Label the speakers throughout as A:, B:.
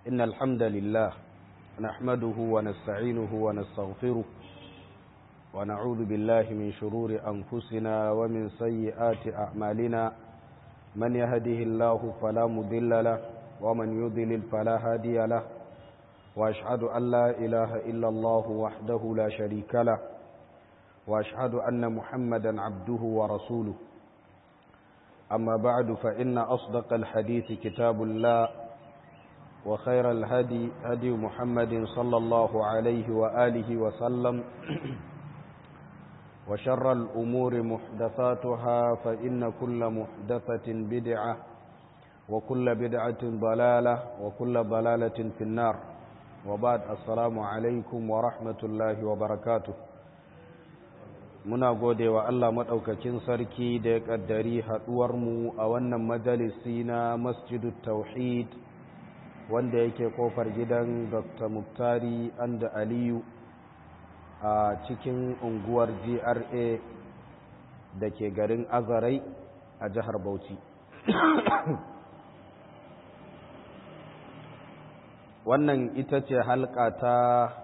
A: إن الحمد لله نحمده ونستعينه ونستغفره ونعوذ بالله من شرور أنفسنا ومن سيئات أعمالنا من يهده الله فلا مضل له ومن يضلل فلا هادي له وأشهد أن لا إله إلا الله وحده لا شريك له وأشهد أن محمدا عبده ورسوله أما بعد فإن أصدق الحديث كتاب الله وخير الهدي هدي محمد صلى الله عليه وآله وسلم وشر الأمور محدثاتها فإن كل محدثة بدعة وكل بدعة ضلالة وكل ضلالة في النار وبعد السلام عليكم ورحمة الله وبركاته muna gode wa Allah maɗaukakin sarki da ya ƙaddari haɗuwarmu a wannan majalisi na masjidu tauhid wanda yake ƙofar gidan dr muktari anda aliyu a cikin unguwar gra da ke garin azarai a jihar bauchi wannan ita ce halka ta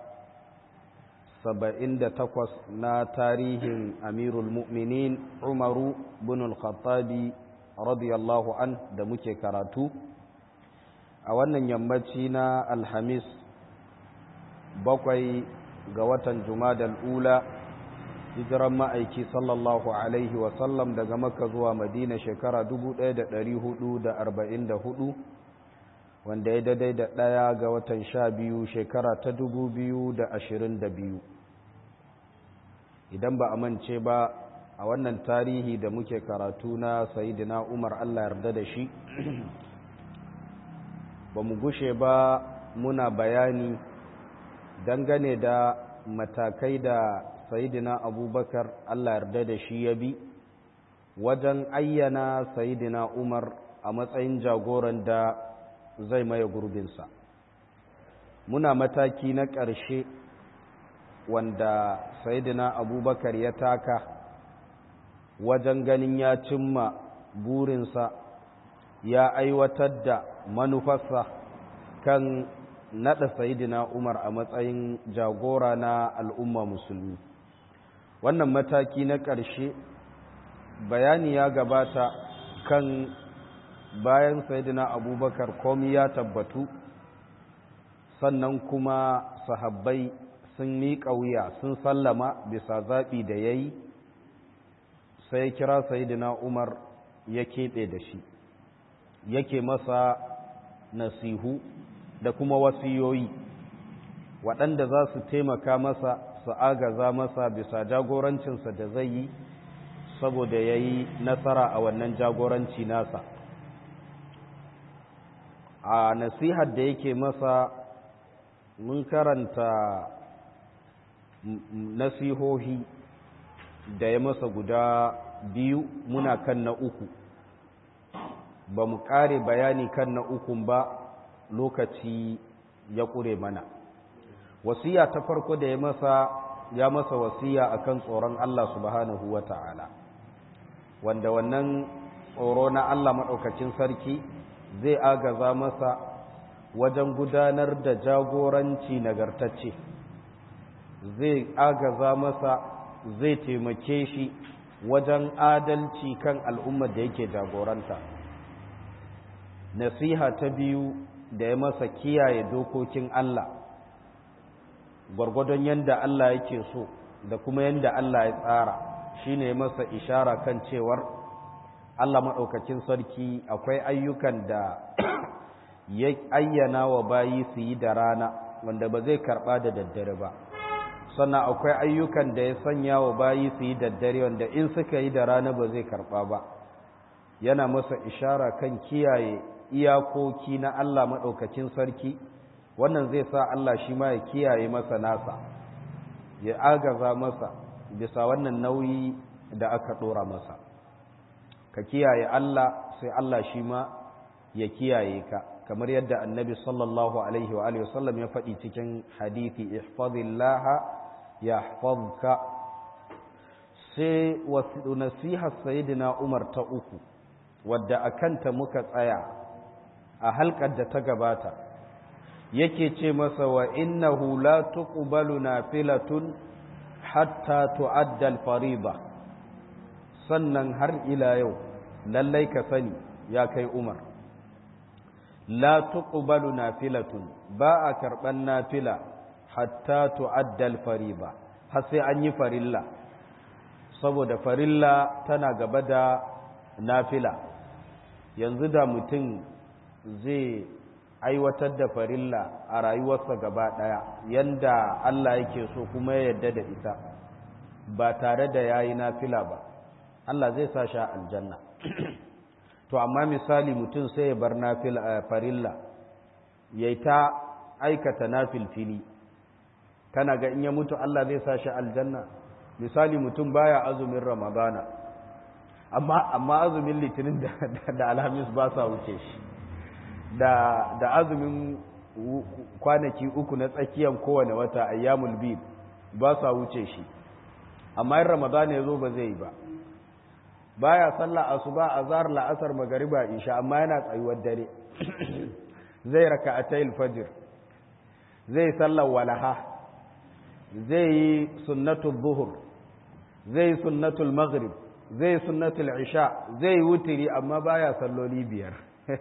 A: saba'in da takwas na tarihin amirul mu'minin umaru bin al-khattabi radiyallahu an da muke karatu a wannan yammaci na alhamis bakwai ga watan jumadal ula hijiran ma'aiki sallallahu alaihi wasallam daga makka zuwa madina shekara 1444 wanda ya daidai da ɗaya ga watan sha biyu shekara ta dubu biyu da ashirin da biyu idan ba a mance ba a wannan tarihi da muke karatu na sayidina umar allah yarda da shi ba mu gushe ba muna bayani dangane da matakai da sayidina abubakar allah yarda da shi ya bi wajen ayyana sayidina umar a matsayin jagoran da zai maye gurbinsa muna mataki na ƙarshe wanda sayidina abubakar ya taka wajen ganin ya cimma burinsa ya aiwatar da manufarsa kan naɗa sayidina umar a matsayin jagora na al'umma musulmi wannan mataki na ƙarshe bayani ya gabata kan bayan sayidina abubakar komi ya tabbatu sannan kuma sahabbai sun miƙa wuya sun sallama bisa zaɓi da ya yi sai kira sayidina umar ya keɓe da shi yake masa nasihu da kuma wasiyoyi waɗanda za su taimaka masa su agaza masa bisa jagorancinsa da zai yi saboda ya yi nasara a wannan jagoranci nasa a nasihar da yake masa mun karanta nasihohi da ya masa guda biyu muna kan na uku ba mu kare bayani kan na ukun ba lokaci ya ƙure mana wasiya ta farko da ya masa ya masa wasiya akan tsoron Allah subhanahu wa ta'ala wanda wannan tsoro na Allah maɗaukacin sarki zai agaza masa wajen gudanar da jagoranci nagartacce zai agaza masa zai taimake shi wajen adalci kan al'ummar da yake jagoranta nasiha ta biyu da ya masa kiyaye dokokin Allah gwargwadon yadda Allah yake so da kuma yadda Allah ya tsara shine masa ishara kan cewar Allah maɗaukakin sarki akwai ayyukan da ya ayyana wa bayi su yi da rana wanda ba zai karɓa da daddare ba sannan akwai ayyukan da ya sanya wa bayi su yi daddare wanda in suka yi da rana ba zai karɓa ba yana masa ishara kan kiyaye iyakoki na Allah maɗaukakin sarki wannan zai sa Allah shi ma ya kiyaye masa nasa ya agaza masa bisa wannan nauyi da aka ɗora masa ka kiyaye Allah sai Allah shi ma ya kiyaye ka kamar yadda annabi sallallahu alaihi wa alihi wasallam ya faɗi cikin hadithi ihfazillah yahfazka sai wasu nasihar sayyidina Umar ta uku wadda akanta muka tsaya a halkar da ta gabata yake ce masa wa innahu la tuqbalu nafilatun hatta tu'adda al-fariḍa sannan har ila yau lallai ka sani ya kai Umar la tuqbalu nafilatun ba a karban nafila hatta tu'adda al-fariḍa har sai an yi farilla saboda farilla tana gaba da nafila yanzu da mutum zai aiwatar da farilla a rayuwarsa gaba ɗaya yanda Allah yake so kuma ya yarda da ita ba tare da yayi nafila ba Allah zai sa shi aljanna to amma misali mutum sai ya bar nafila farilla yayi ta aikata nafilfili kana ga in ya mutu Allah zai sa shi aljanna misali mutum baya azumin ramadana amma amma azumin litinin da, da alhamis ba sa wuce shi da da azumin kwanaki uku na tsakiyan kowane wata ayyamul bid ba sa wuce shi amma in ramadana ya zo ba zai yi ba baya sallah asuba azhar la'asar magariba isha amma yana tsayuwar dare zai raka'atayil fajr zai sallar walaha zai yi sunnatul zuhur zai yi sunnatul maghrib zai yi sunnatul isha zai yi wutiri amma baya salloli biyar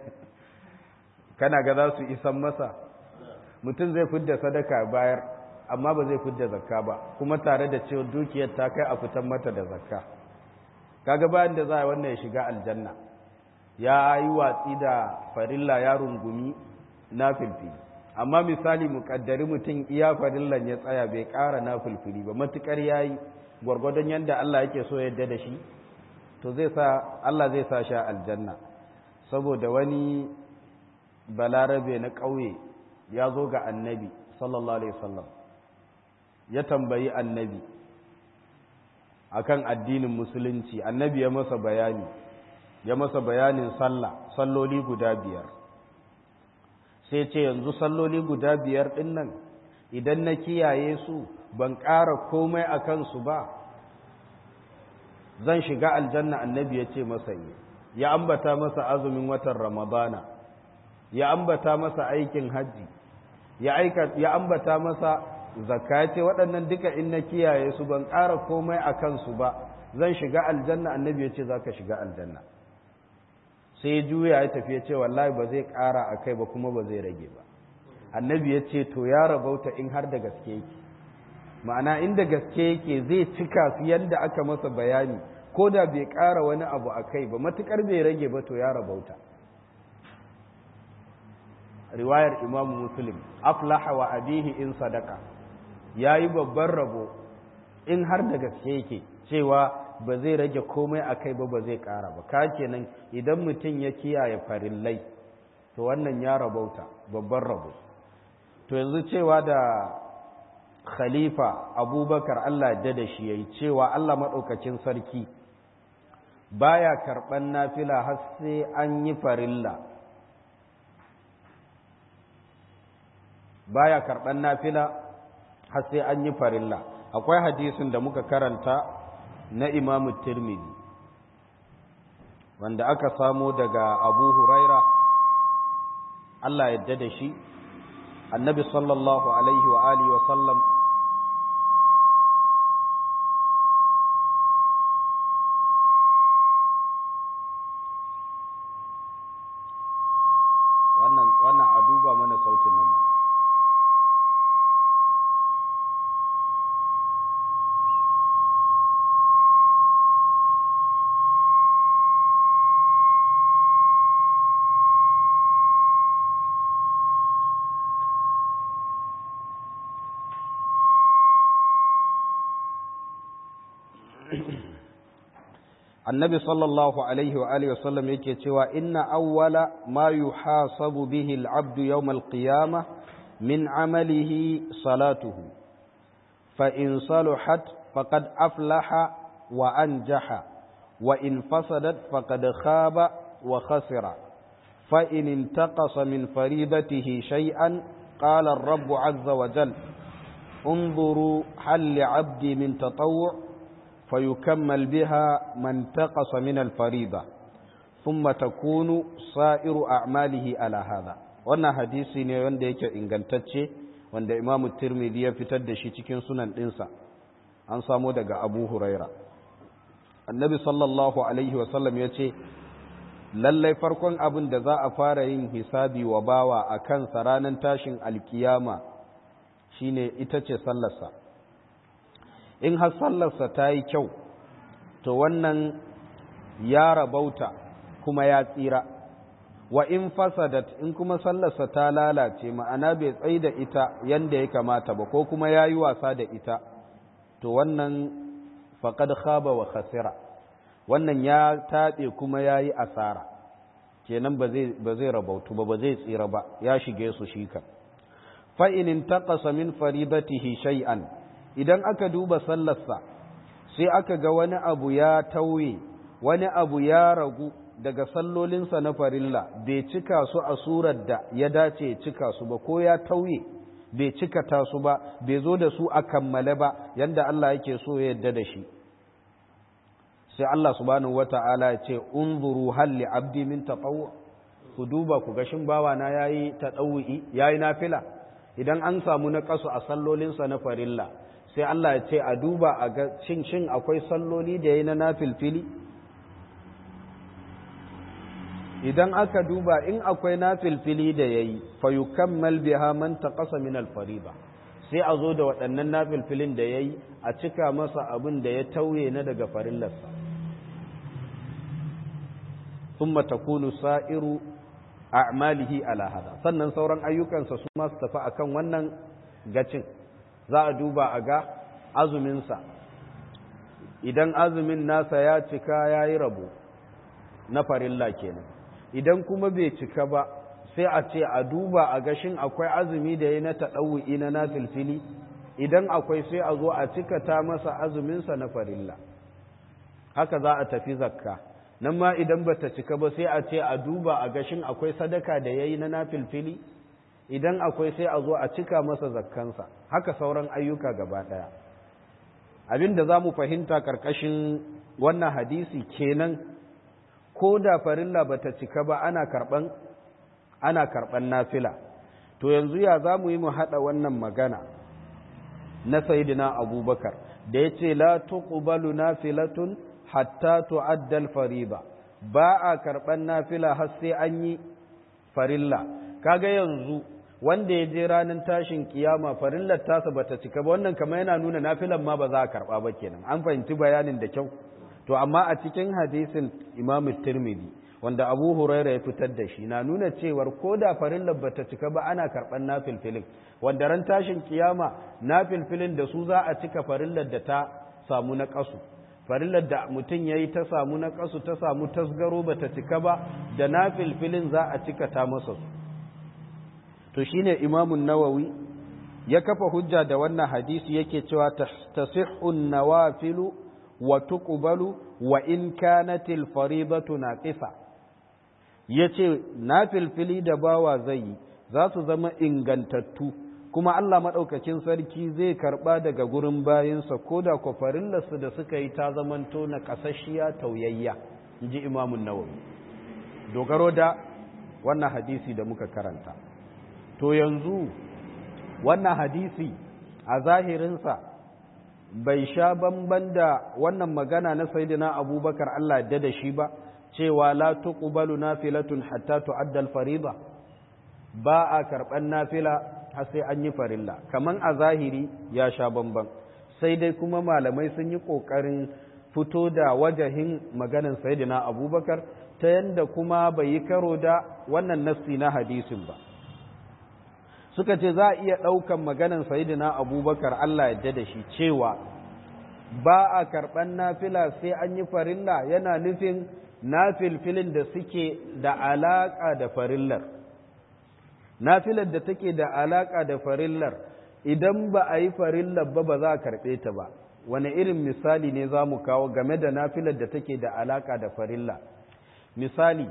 A: kana ga za su isan masa mutum zai fidda sadaka bayar amma ba zai fidda zakka ba kuma tare da cewa dukiyar ta kai a fitan mata da zakka kaga bayan da za a wannan ya shiga aljanna ya yi watsi da farilla ya rungumi na filfili amma misali muƙaddari mutum iya farillan ya tsaya bai ƙara na filfili ba matuƙar ya yi gwargwadon yadda Allah yake so yadda da shi to zai sa Allah zai sa sha aljanna saboda wani balarabe na ƙauye ya zo ga annabi sallallahu alaihi wasallam ya tambayi annabi akan addinin musulunci annabi ya masa bayani ya masa bayanin sallah salloli guda biyar sai ce yanzu salloli guda biyar ɗin nan idan na kiyaye su ban ƙara komai a kansu ba zan shiga aljanna annabi ya ce masa yi ya ambata masa azumin watan ramadana ya ambata masa aikin hajji ya ambata masa zakka ce waɗannan duka in na kiyaye su ban ƙara komai a kansu ba zan shiga aljanna annabi ya ce za ka shiga aljanna sai ya juya ya tafi ya ce wallahi ba zai ƙara a kai ba kuma ba zai rage ba annabi ya ce to ya rabauta in har da gaske yake ma'ana inda gaske yake zai cika su yadda aka masa bayani ko da bai ƙara wani abu a kai ba matuƙar bai rage ba to ya rabauta riwayar imamu muslim aflaha wa abihi in sadaka ya yi babban rabo in har da gaske yake cewa ba zai rage komai a kai ba ba zai ƙara ba ka kenan idan mutum ya kiyaye farillai to wannan ya rabauta babban rabo to yanzu cewa da khalifa abubakar allah da da shi ya yi cewa allah maɗaukacin sarki baya karɓan nafila har sai an yi farilla baya karɓan nafila har sai an yi farilla akwai hadisin da muka karanta na imamu tirmidhi wanda aka samo daga abu huraira Allah yadda da shi annabi sallallahu alaihi wa alihi wa sallam wannan wannan a duba mana sautin nan mana annabi sallallahu alaihi wa alihi wasallam yake cewa inna awwala ma yuhasabu bihi al-abdu yawm al-qiyamah min amalihi salatuhu fa in saluhat faqad aflaha wa anjaha wa in fasadat faqad khaba wa khasira fa in intaqasa min faridatihi shay'an qala ar-rabb 'azza wa jalla انظروا هل لعبدي من تطوع فيكمل بها ما انتقص من الفريضة ثم تكون سائر أعماله على هذا wannan hadisi ne wanda yake ingantacce wanda imamu tirmidhi ya fitar da shi cikin sunan ɗinsa an samo daga abu huraira annabi sallallahu alaihi wasallam ya ce lallai farkon abin da za a fara yin hisabi wa bawa a kansa ranar tashin alkiyama shine ita ce sallarsa in har sallarsa ta yi kyau to wannan ya rabauta kuma ya tsira wa in fasadat in kuma sallarsa ta lalace ma'ana bai tsai da ita yanda ya kamata ba ko kuma ya yi wasa da ita to wannan faƙad khaba wa khasira wannan ya taɓe kuma ya yi asara kenan ba zai rabautu ba ba zai tsira ba ya shige su shi kan fa'inin taƙasa min faridatihi shay'an idan aka duba sallarsa sai aka ga wani abu ya tauye wani abu ya ragu daga sallolinsa na farilla bai cika su a surar da ya dace cika su ba ko ya tauye bai cika ta su ba bai zo da su a kammale ba yanda Allah yake so ya yadda da shi sai Allah subhanahu wata'ala ya ce unzuru hal li abdi min tatawwu ku duba ku ga shin bawa na yayi tatawwi yayi nafila idan an samu na kasu a sallolinsa na farilla sai Allah ya ce a duba a ga shin shin akwai salloli da yayi na nafilfili idan aka duba in akwai nafilfili da yayi fa yukammal biha man taqasa min al-fariida sai a zo da waɗannan nafilfilin da yayi a cika masa abin da ya tauye na daga farillarsa thumma takunu sa'iru a'malihi ala hada sannan sauran ayyukansa su ma su tafi akan wannan gacin za a duba a ga azuminsa idan azumin nasa ya cika ya yi rabo na farilla kenan idan kuma bai cika ba sai a ce a duba a gashin akwai azumi da ya na taɗawu'i na nafilfili idan akwai sai a zo a cikata masa azuminsa na farilla haka za a tafi zakka nan ma idan ba ta cika ba sai a ce a duba a gashin akwai sadaka da ya yi na nafilfili idan akwai sai a zo a cika masa zakkansa haka sauran ayyuka gaba ɗaya abin da za mu fahimta ƙarƙashin wannan hadisi kenan ko da farilla ba ta cika ba ana karɓan ana karɓan nafila to yanzu ya za mu yi mu haɗa wannan magana na sayidina abubakar da ya ce la tuqbalu nafilatun hatta tu'addal fariba ba a karɓan nafila har sai an yi farilla kaga yanzu wanda ya je ranar tashin kiyama farillar tasa bata cika ba wannan kamar yana nuna nafilan ma ba za a karɓa ba kenan an fahimci bayanin da kyau to amma a cikin hadisin imam tirmidhi wanda abu huraira ya fitar da shi na nuna cewar ko da farillar bata cika ba ana karɓar nafilfilin wanda ran tashin kiyama nafilfilin da su za a cika farillar da ta samu na ƙasu farillar da mutum ya yi ta samu na ƙasu ta samu tasgaro bata cika ba da nafilfilin za a cika ta masa su to shine imamun nawawi ya kafa hujja da wannan hadisi yake cewa tasihhu nawafilu wa tuqbalu wa in kanat al faridatu naqisa yace nafilfili da bawa zai yi za su zama ingantattu kuma Allah madaukakin sarki zai karba daga gurin bayinsa koda ko farillarsu da suka yi ta zamanto na kasashiya tauyayya inji imamun nawawi dogaro da wannan hadisi da muka karanta to yanzu wannan hadisi a zahirinsa bai sha bamban da wannan magana na saidina abubakar Allah da da shi ba cewa la tuqbalu nafilatun hatta tu'adda al-fariida ba a karban nafila har sai an yi farilla kaman a zahiri ya sha bamban sai dai kuma malamai sun yi kokarin fito da wajahin maganan saidina abubakar ta yanda kuma bai yi karo da wannan nassi na hadisin ba suka ce za a iya ɗaukan maganan sayidina abubakar Allah yadda da shi cewa ba a karɓan nafila sai an yi farilla yana nufin nafilfilin da suke da alaƙa da farillar nafilar da take da alaƙa da farillar idan ba a yi farillar ba ba za a karɓe ta ba wani irin misali ne za mu kawo game da nafilar da take da alaƙa da farilla misali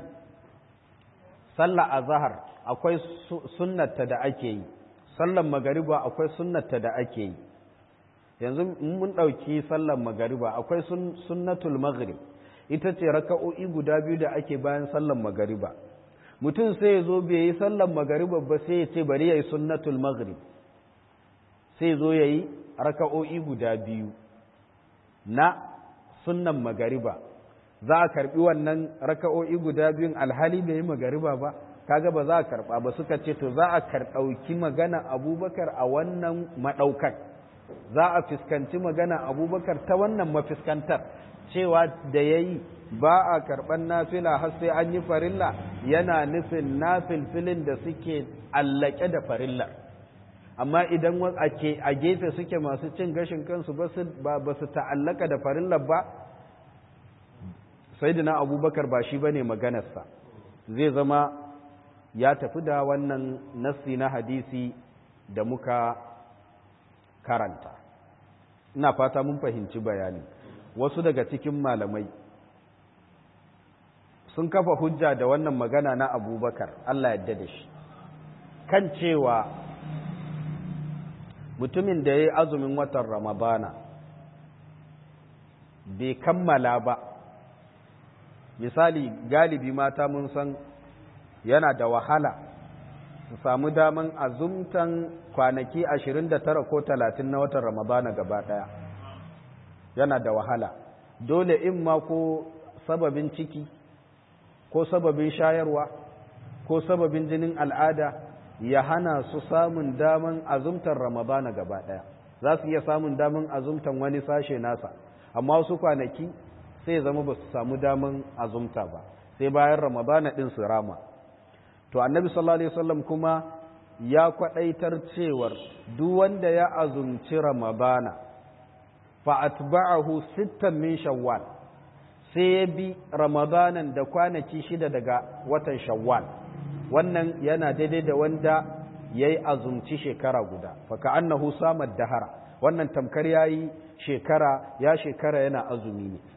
A: sallah a zahar akwai sunnata da ake yi sallan magariba akwai sunnata da ake yi yanzu mun ɗauki sallan magariba akwai sunnatul maghrib ita ce raka'o'i guda biyu da ake bayan sallan magariba mutum sai ya zo bai yi sallan magariba ba sai ya ce bari ya yi sunnatul maghrib sai zo ya yi raka'o'i guda biyu na sunnan magariba za a karbi wannan raka'o'i guda biyun alhali bai yi magariba ba kaga ba za a karba ba suka ce to za a karɗauki magana abubakar a wannan maɗaukar za a fuskanci magana abubakar ta wannan mafiskantar cewa da ya yi ba a karɓar nafila har sai an yi farilla yana nufin nafilfilin da suke allake da farilla amma idan a gefe suke masu cin gashin kansu ba su ta'allaka da farillar ba sai abubakar ba shi ba ne maganarsa zai zama ya tafi da wannan nassi na hadisi da muka karanta ina fata mun fahimci bayani wasu daga cikin malamai sun kafa hujja da wannan magana na abubakar Allah yadda da shi kan cewa mutumin da ya yi azumin watan ramadana bai kammala ba misali galibi mata mun san yana da wahala su samu daman azumtan kwanaki 29 ko 30 na watan ramadana gaba daya yana da wahala dole in ma ko sababin ciki ko sababin shayarwa ko sababin jinin al'ada ya hana su samun daman azumtar ramadana gaba daya za su iya samun daman azumtan wani sashe nasa amma wasu kwanaki sai zama ba su samu daman azumta ba sai bayan ramadana din su rama to annabi sallallahu alaihi wasallam kuma ya kwadaitar cewar duk wanda ya azumci ramadana fa atba'ahu sittan min shawwal sai ya bi ramadanan da kwanaki shida daga watan shawwal wannan yana daidai da wanda ya yi azumci shekara guda faka annahu samar dahara wannan tamkar ya yi shekara ya shekara yana azumi ne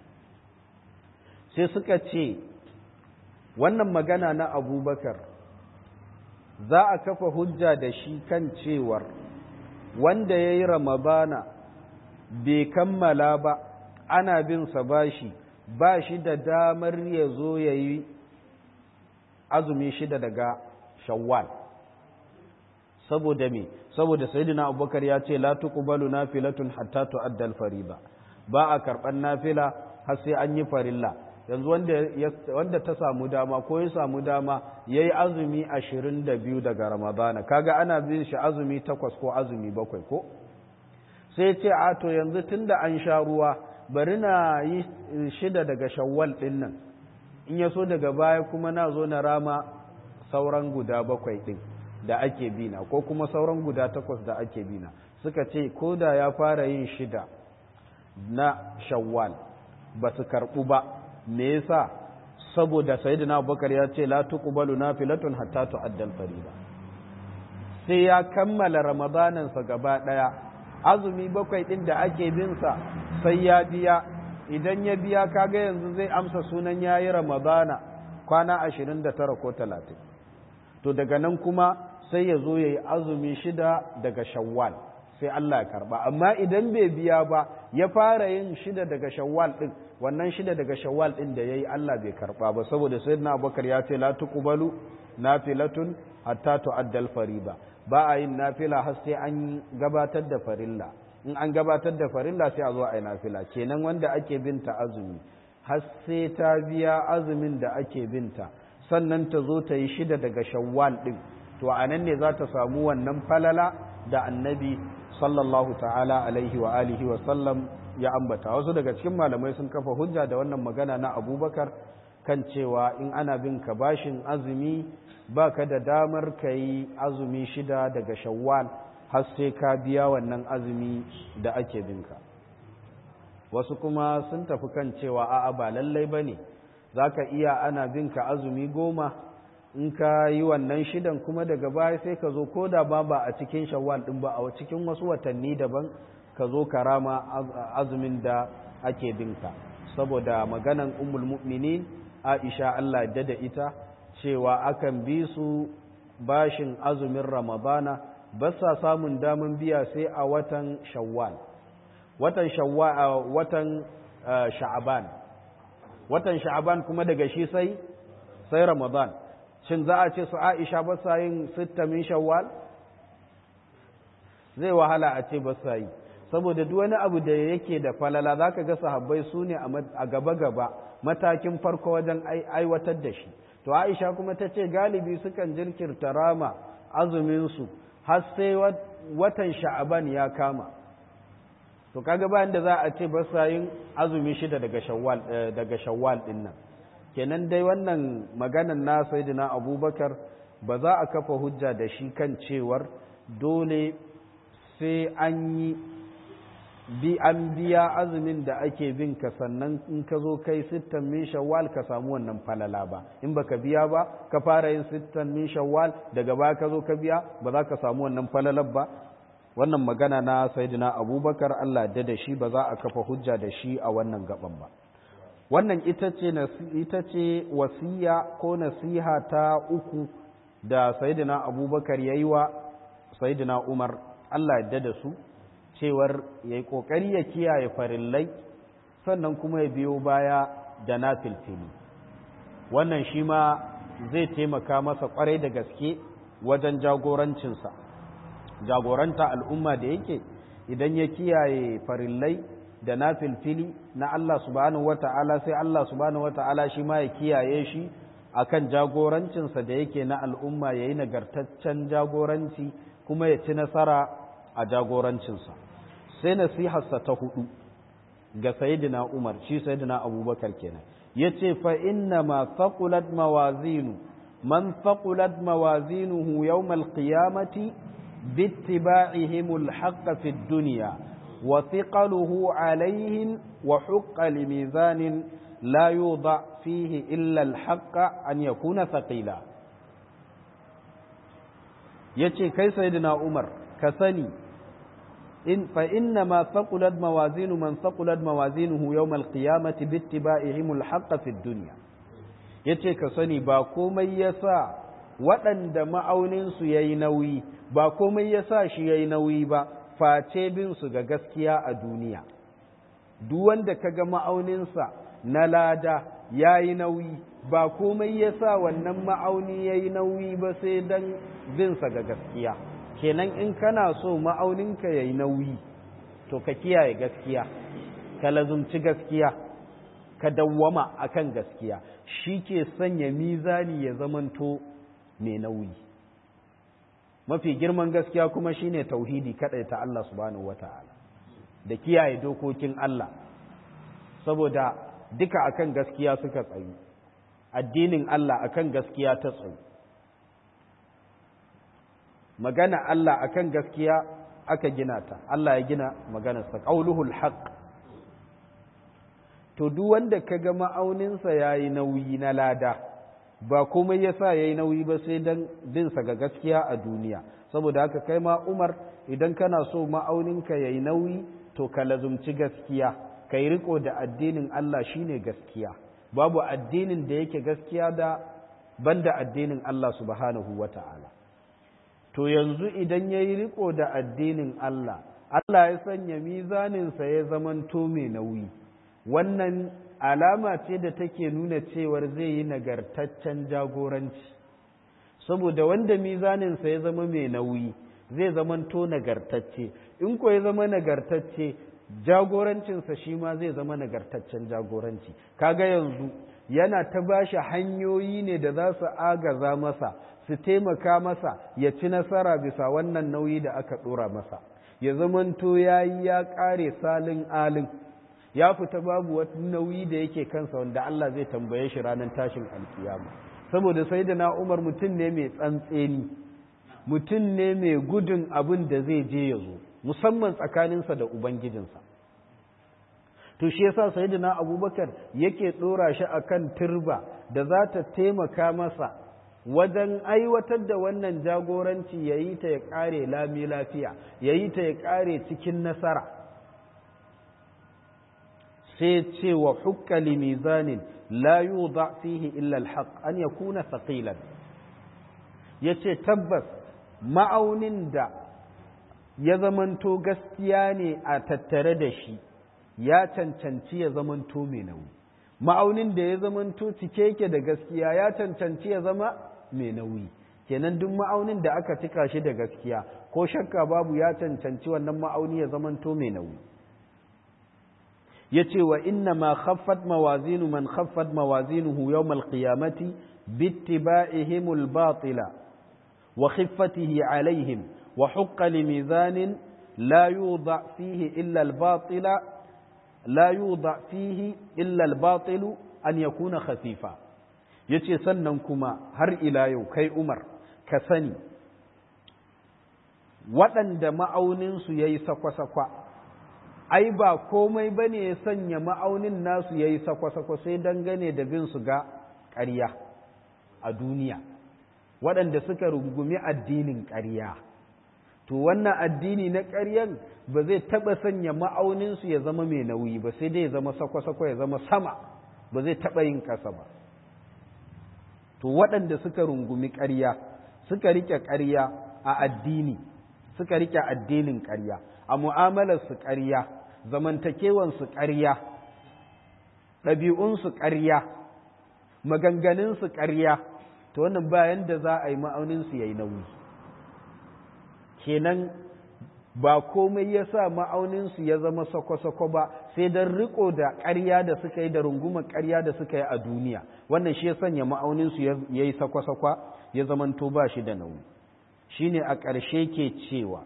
A: sai suka ce wannan magana na abubakar za a kafa hujja da shi kan cewar wanda ya yi ramadana bai kammala ba ana bin sa bashi ba shi da damar ya zo ya yi azumi shida daga shawwal saboda me saboda sayyidina abubakar ya ce la tuqbalu nafilatun hatta tu'adda al-fariba ba a karban nafila har sai an yi farilla yanzu wanda wanda ta samu dama ko ya samu dama yayi azumi 22 daga ramadana kaga ana bin shi azumi takwas ko azumi bakwai ko sai ce a to yanzu tunda an sha ruwa bari na yi shida daga shawwal ɗin nan in ya so daga baya kuma na zo na rama sauran guda bakwai ɗin da ake bina ko kuma sauran guda takwas da ake bina suka ce ko da ya fara yin shida na shawwal ba su karɓu ba me yasa saboda sayyidina abubakar ya ce la tuqbalu nafilatun hatta tu'adda al-fariida sai ya kammala ramadanansa gaba ɗaya azumi bakwai ɗin da ake binsa sai ya biya idan ya biya kaga yanzu zai amsa sunan ya yi ramadana kwana ashirin da tara ko talatin to daga nan kuma sai ya zo ya yi azumi shida daga shawwal sai Allah ya karba amma idan bai biya ba ya fara yin shida daga shawwal ɗin wannan shida daga shawwal ɗin da ya yi Allah bai karba ba saboda sayyidina abubakar ya ce la tuqbalu nafilatun hatta tu'addal fariba ba a yin nafila har sai an gabatar da farilla in an gabatar da farilla sai a zo a yi nafila kenan wanda ake binta azumi har sai ta biya azumin da ake binta sannan ta zo ta yi shida daga shawwal din to a nan ne za ta samu wannan falala da annabi sallallahu ta'ala alaihi wa alihi wa sallam ya ambata wasu daga cikin malamai sun kafa hujja da wannan magana na abubakar kan cewa in ana bin ka bashin azumi ba ka da damar ka yi azumi shida daga shawwal har sai ka biya wannan azumi da ake binka wasu kuma sun tafi kan cewa a'a ba lallai ba ne za ka iya ana binka azumi goma in ka yi wannan shidan kuma daga baya sai ka zo ko da ba ba a cikin shawwal ɗin ba a cikin wasu watanni daban ka zo ka rama azumin da ake binka saboda maganan ummul mu'minin aisha Allah da da ita cewa akan bi su bashin azumin ramadana ba sa samun daman biya sai a watan shawwal watan shawwal watan sha'aban watan sha'aban kuma daga shi sai sai ramadan shin za a ce su aisha ba sa yin sitta min shawwal zai wahala a ce ba sa yi saboda duk wani abu da yake da falala za ka ga sahabbai su ne a gaba-gaba matakin farko wajen aiwatar da shi to aisha kuma ta ce galibi sukan jirkirta rama azuminsu har sai watan sha'aban ya kama to kaga bayan da za a ce ba sa yin azumi shida daga shawwal daga shawwal din nan kenan dai wannan maganan na sayyidina abubakar ba za a kafa hujja da shi kan cewar dole sai an yi bi an biya azumin da ake bin ka sannan in ka zo kai sittan min shawwal ka samu wannan falala ba in baka biya ba ka fara yin sittan min shawwal daga baya ka zo ka biya ba za ka samu wannan falalar ba wannan magana na sayyidina abubakar Allah da da shi ba za a kafa hujja da shi a wannan gaban ba wannan ita ce ita ce wasiya ko nasiha ta uku da sayyidina abubakar yayi wa sayyidina umar Allah ya da su cewar ya yi ƙoƙari ya kiyaye farillai sannan kuma ya biyo baya da na filfili wannan shi ma zai taimaka masa ƙwarai da gaske wajen jagorancinsa jagoranta al'umma da yake idan ya kiyaye farillai da na filfili na Allah subhanahu wata'ala sai Allah subhanahu wata'ala shi ma ya kiyaye shi akan jagorancinsa da yake na al'umma ya yi nagartaccen jagoranci kuma ya ci nasara a jagorancinsa sai nasiharsa ta hudu ga sayidina Umar shi sayidina Abubakar kenan yace fa inna ma faqulat mawazinu man faqulat mawazinuhu yawm al-qiyamati bittiba'ihim al-haqq fi ad-dunya wa thiqaluhu alayhim wa haqqa limizanin la yudha fihi illa al-haqq an yakuna thaqila yace kai sayidina Umar ka sani in fa inna ma thaqulat mawazinu man thaqulat mawazinuhu yawm al-qiyamati bi ittiba'ihim al-haqq fi ad-dunya yace ka sani ba komai yasa waɗanda ma'aunin su yayi nauyi ba komai yasa shi yayi nauyi ba face bin su ga gaskiya a duniya duk wanda kaga ma'aunin sa na lada yayi nauyi ba komai yasa wannan ma'auni yayi nauyi ba sai dan bin sa ga gaskiya kenan in kana so ma'auninka ya yi nauyi to ka kiyaye gaskiya ka lazumci gaskiya ka dawwama akan gaskiya shi ke sanya mizani ya zamanto mai nauyi mafi girman gaskiya kuma shine tauhidi kadai ta Allah subhanahu wata'ala da kiyaye dokokin Allah saboda duka akan gaskiya suka tsayu addinin Allah akan gaskiya ta tsayu magana Allah akan gaskiya aka gina ta Allah ya gina maganarsa qauluhul haqq to duk wanda kaga ma'auninsa yayi nauyi na lada ba komai yasa yayi nauyi ba sai dan bin sa ga gaskiya a duniya saboda haka kai ma Umar idan kana so ma'auninka yayi nauyi to ka lazumci gaskiya kai riko da addinin Allah shine gaskiya babu addinin da yake gaskiya da banda addinin Allah subhanahu wata'ala to yanzu idan ya yi riko da addinin Allah, Allah ya sanya mizaninsa ya zamanto mai nauyi, wannan alama ce da take nuna cewar zai yi nagartaccen jagoranci, saboda wanda mizaninsa ya zama mai nauyi zai zamanto nagartacce, in ko ya zama nagartacce jagorancinsa shi ma zai zama nagartaccen jagoranci, kaga yanzu yana ta bashi hanyoyi ne da za su agaza masa su taimaka masa ya ci nasara bisa wannan nauyi da aka ɗora masa ya zamanto ya yi ya ƙare salin alin ya fita babu wata nauyi da yake kansa wanda Allah zai tambaye shi ranar tashin alkiyama saboda sai da na umar mutum ne mai tsantseni mutum ne mai gudun abin da zai je ya zo musamman tsakaninsa da ubangijinsa to shi yasa sayyidina abubakar yake ɗora shi akan turba da za ta taimaka masa wajen aiwatar da wannan jagoranci ya yi ta ya ƙare lami lafiya ya yi ta ya ƙare cikin nasara sai ce wa hukkali mizanin la yuda fihi illa alhaq an yakuna thaqilan yace tabbas ma'aunin da ya zamanto gaskiya ne a tattare da shi ya cancanci ya zamanto mai nauyi ma'aunin da ya zamanto cike yake da gaskiya ya cancanci ya zama mai nauyi kenan duk ma'aunin da aka cika shi da gaskiya ko shakka babu ya cancanci wannan ma'auni ya zamanto mai nauyi ya ce wa inna ma khaffat mawazinu man khaffat mawazinuhu yawmal qiyamati bittiba'ihimul batila wa khiffatihi alaihim wa hukka limizanin la yudha fihi illa al-batila la yudha fihi illa al-batilu an yakuna khafifa yace sannan kuma har ila yau kai Umar ka sani waɗanda ma'auninsu ya yi sakwa-sakwa ai ba komai ba ne ya sanya ma'aunin nasu ya yi sakwa-sakwa sai dangane da bin su ga ƙarya a duniya waɗanda suka rungumi addinin ƙarya to wannan addini na ƙaryan ba zai taɓa sanya ma'auninsu ya zama mai nauyi ba sai dai ya zama sakwa-sakwa ya zama sama ba zai taɓa yin ƙasa ba to waɗanda suka rungumi ƙarya suka riƙe ƙarya a addini suka riƙe addinin ƙarya a mu'amalarsu ƙarya zamantakewansu ƙarya ɗabi'unsu ƙarya maganganunsu ƙarya to wannan bayan da za a yi ma'auninsu ya yi nauyi kenan ba komai ya sa ma'auninsu ya zama sako-sako ba sai don riko da ƙarya da suka yi da rungumar ƙarya da suka yi a duniya wannan shi ya sanya ma'auninsu ya yi sako-sako ya zamanto ba shi da nauyi shi ne a ƙarshe ke cewa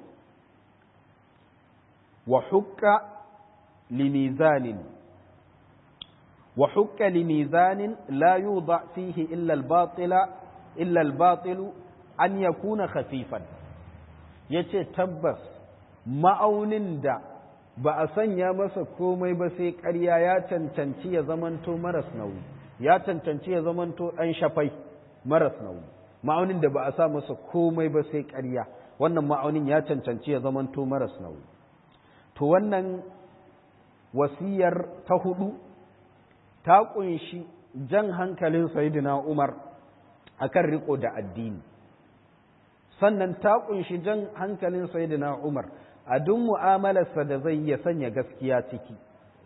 A: wa hukka limizanin wa hukka limizanin la yudha fihi illa al-batila illa al-batilu an yakuna khafifan yace tabbas ma'aunin da ba a sanya masa komai ba sai ƙarya ya cancanci ya zamanto maras nauyi ya cancanci ya zamanto ɗan shafai maras nauyi ma'aunin da ba a sa masa komai ba sai ƙarya wannan ma'aunin ya cancanci ya zamanto maras nauyi to wannan wasiyar ta hudu ta kunshi jan hankalin sayyidina Umar akan riko da addini sannan ta kunshi jan hankalin sayyidina Umar a duk mu'amalarsa da zai ya sanya gaskiya ciki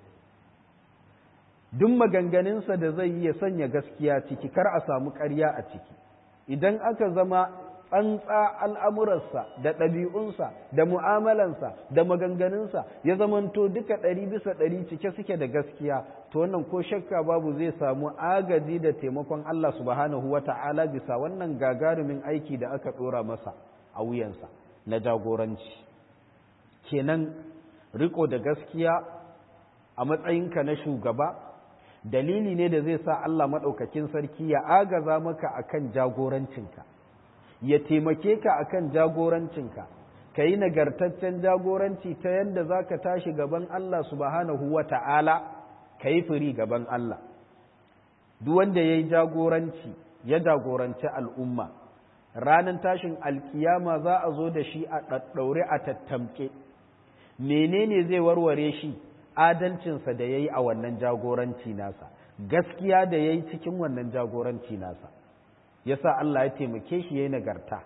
A: duk maganganunsa da zai ya sanya gaskiya ciki kar a samu ƙarya a ciki idan aka zama tsantsa al'amuransa da ɗabi'unsa da mu'amalansa da maganganunsa ya zamanto duka ɗari bisa ɗari cike suke da gaskiya to wannan ko shakka babu zai samu agaji da taimakon Allah subhanahu wa ta'ala bisa wannan gagarumin aiki da aka ɗora masa a wuyansa na jagoranci kenan riko da gaskiya a matsayinka na shugaba dalili ne da zai sa Allah maɗaukakin sarki ya agaza maka akan jagorancinka ya taimake ka akan jagorancinka ka yi nagartaccen jagoranci ta yadda za ka tashi gaban Allah subhanahu wa ta'ala ka yi firi gaban Allah duk wanda ya yi jagoranci ya jagoranci al'umma ranar tashin alkiyama za a zo da shi a ɗaɗɗaure a tattamke menene zai warware shi adalcinsa da ya yi a wannan jagoranci nasa gaskiya da ya yi cikin wannan jagoranci nasa ya sa Allah ya taimake shi ya yi nagarta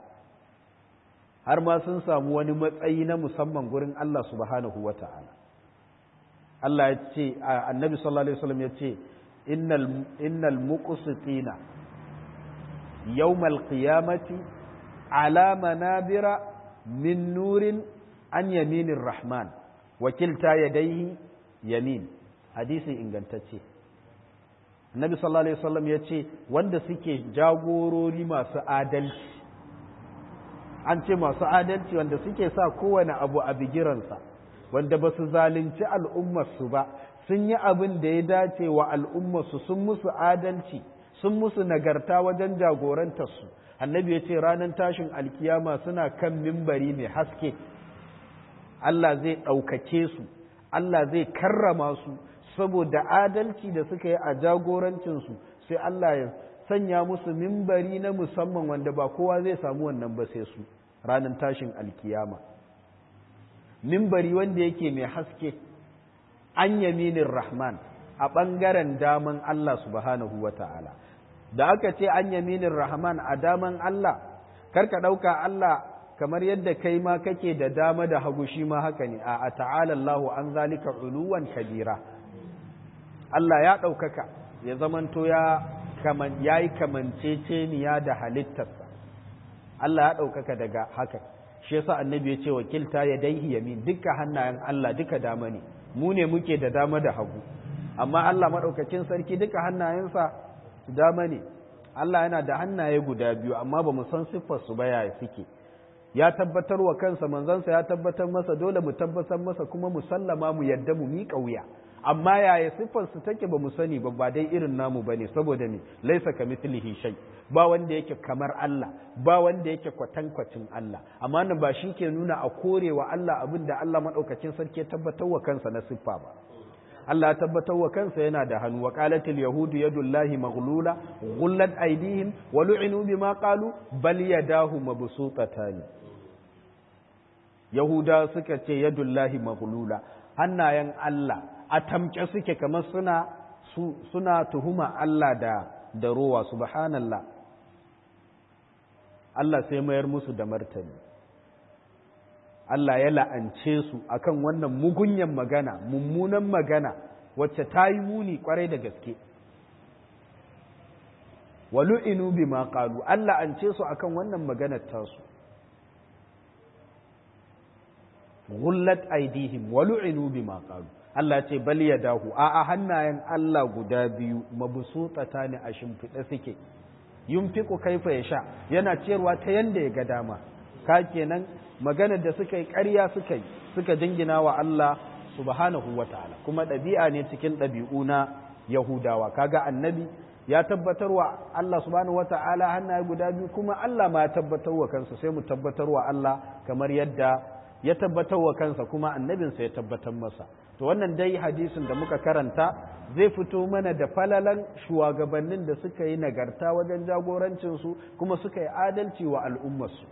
A: har ma sun samu wani matsayi na musamman gurin Allah subhanahu wa ta'ala Allah ya ce annabi sallallahu alaihi wasallam ya ce innal muqsitina yawmal qiyamati ala manabira min nurin an yaminin rahman wakilta yadaihi yamin hadisi ingantacce Nabi sallallahu alaihi wasallam ya ce wanda suke jagorori masu adalci an ce masu adalci wanda suke sa kowane abu a bigiransa wanda ba su zalunci al'ummarsu ba sun yi abin da ya dace wa al'ummarsu sun musu adalci sun musu nagarta wajen jagorantarsu annabi ya ce ranar tashin alkiyama suna kan mimbari mai haske Allah zai ɗaukake su Allah zai karrama su saboda adalci da suka yi a jagorancinsu sai Allah ya sanya musu mimbari na musamman wanda ba kowa zai samu wannan ba sai su ranar tashin alkiyama mimbari wanda yake mai haske an yaminin rahman a ɓangaren daman Allah subhanahu wa ta'ala da aka ce an yaminin rahman a daman Allah karka ɗauka Allah kamar yadda kai ma kake da dama da hagu shi ma haka ne a ta'ala Allahu an zalika uluwan kabira Allah ya ɗaukaka ya zamanto ya kaman yayi kamanceceniya da halittarsa Allah ya ɗaukaka daga haka shi yasa annabi ya ce wakilta ya daihi yamin duka hannayen Allah duka dama ne mu ne muke da dama da hagu amma Allah maɗaukakin sarki duka hannayensa su dama ne Allah yana da hannaye guda biyu amma ba mu san siffarsu ba yaya suke ya tabbatar wa kansa manzansa ya tabbatar masa dole mu tabbatar masa kuma mu sallama mu yadda mu miƙa wuya amma yaya siffarsu take ba mu sani ba ba dai irin namu ba ne saboda ne laisa ka mithlihi shay ba wanda yake kamar Allah ba wanda yake kwatankwacin Allah amma nan ba shi ke nuna a korewa Allah abin da Allah maɗaukacin sarki ya tabbatar wa kansa na siffa ba Allah ya tabbatar wa kansa yana da hannu wa qalatil yahudu yadullahi maghlula ghullat aydihim wa lu'inu bima qalu bal yadahu mabsutatan yahuda suka ce yadullahi maghlula hannayen Allah a tamke suke kamar suna suna tuhuma Allah da da rowa subhanallah Allah sai mayar musu da martani Allah ya la'ance su akan wannan mugunyan magana mummunan magana wacce ta yi muni kwarai da gaske walu'inu bima qalu Allah an ce su akan wannan maganar tasu ghullat aydihim walu'inu bima qalu Allah ce bal yadahu a a hannayen Allah guda biyu mabsutata ne a shimfiɗe suke yunfiqu kaifa yasha yana ciyarwa ta yanda ya ga dama ka kenan maganar da suka yi ƙarya suka yi suka jingina wa Allah subhanahu wa ta'ala kuma ɗabi'a ne cikin ɗabi'u na Yahudawa kaga annabi ya tabbatar wa Allah subhanahu wa ta'ala hannaye guda biyu kuma Allah ma ya tabbatar wa kansa sai mu tabbatar wa Allah kamar yadda ya tabbatar wa kansa kuma annabinsa ya tabbatar masa to wannan dai hadisin da muka karanta zai fito mana da falalan shugabannin da suka yi nagarta wajen jagorancinsu kuma suka yi adalci wa al'ummarsu